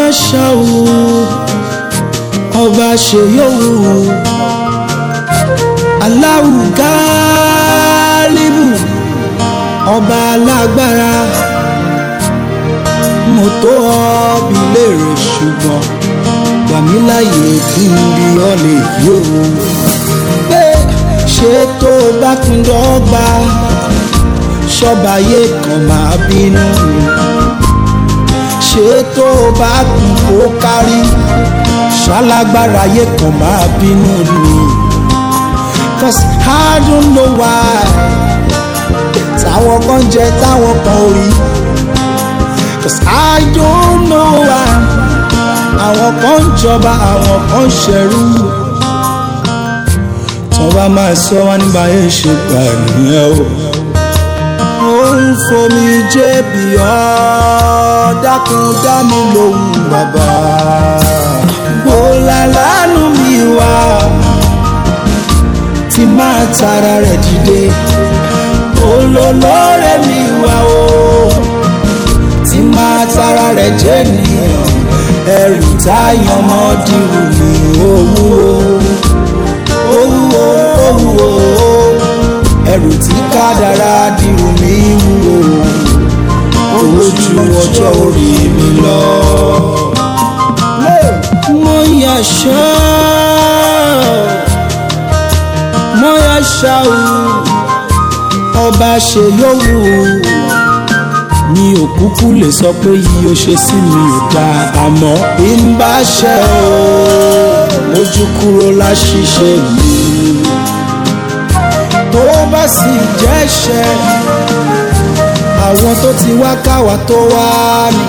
ṣàwù ọba ṣèyówù aláwù gáálíbù ọba alágbára mo tó ọbí léèrè ṣùgbọ́n gbàmíláyè kí n bí ọ lè yóò pé ṣé tó bá kún dọ́gba ṣọ́bàyé kan máa bínú ṣé tó bá kún kó kárí ṣalágbára yé kan máa bínú ni cause I don't know why táwọn kan jẹ táwọn kan ò rí cause I don't know why àwọn kan ń jọba àwọn kan ń ṣẹrú tó bá máa sọ wá nígbà yẹn ṣe gbà nìyẹn o ó ń fomi jébì ọ́ dákun dá mi lóhùn bàbá bólà lánàá mi wá tí máa tara rẹ̀ dìde olólórẹ́ mi wá o tí máa tara rẹ̀ jẹ́ nìyẹn ẹrù táyàn mọ́ dìrù mi owó owó owó ẹrù tí kádàrá dìrù mi wúwo owó ju ọjọ́ orí mi lọ. mo yà ṣá mo yà ṣá o ọba ṣe yówù mi ò kúkú lè sọ pé yìí ó ṣe sí mi ò dáa àmọ́ bí n bá ṣe o mójú kúrò láṣìṣe mi tó bá sì jẹ́ṣẹ̀ àwọn tó ti wá káwa tó wá ní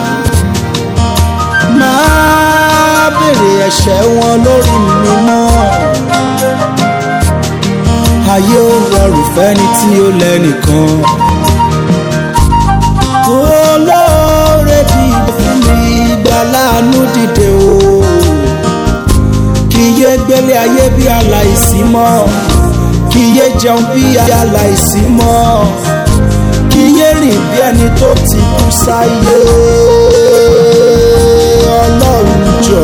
máa béèrè ẹ̀ṣẹ̀ wọn lórí mi mọ́ ayé ó rọrùn fẹ́ni tí ó lẹ́nìkan olóore dìde fún mi ìgbà láàánú dìde o kì í yé gbélé ayé bí aláìsí mọ́ kì í yé jẹun bí aláìsí mọ́ kì í yé rìn bí ẹni tó ti kú sáyé ọlọ́run jọ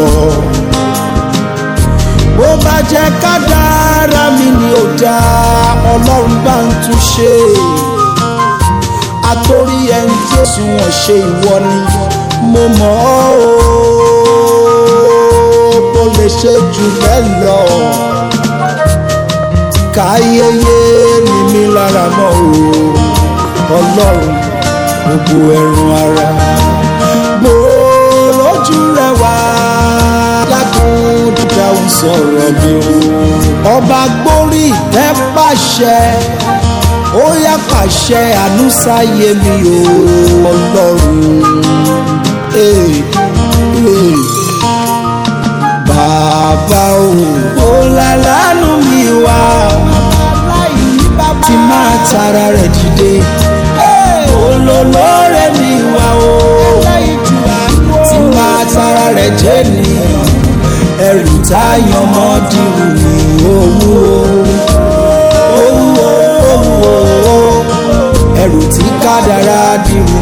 bó bá jẹ́ kádàrá mi ni ò dáa ọlọ́run bá ń tún ṣe àtòrí ẹni tí ó sùn wọ́n ṣe ìwọ ni mo mọ̀ ọ́ o kò lè ṣe jù bẹ́ẹ̀ lọ káyéyé ni mí lára mọ́ o ọlọ́run gbogbo ẹ̀rùn ara mo lójú rẹ wá dákun dídáhùn sọ̀rọ̀ mi o ọba gbórí ìtẹ́ pàṣẹ ó yá pàṣẹ ànúsáyé mi o ọlọ́run ee ee bàbá o ó lálánú mi wá tí máa tara rẹ̀ dìde olólórẹ́ mi wá o tí máa tara rẹ̀ jẹ́ nìyẹn ẹrù táyàn mọ́ dìrù ní owó owó owó ẹrù tí kádàrá dìrù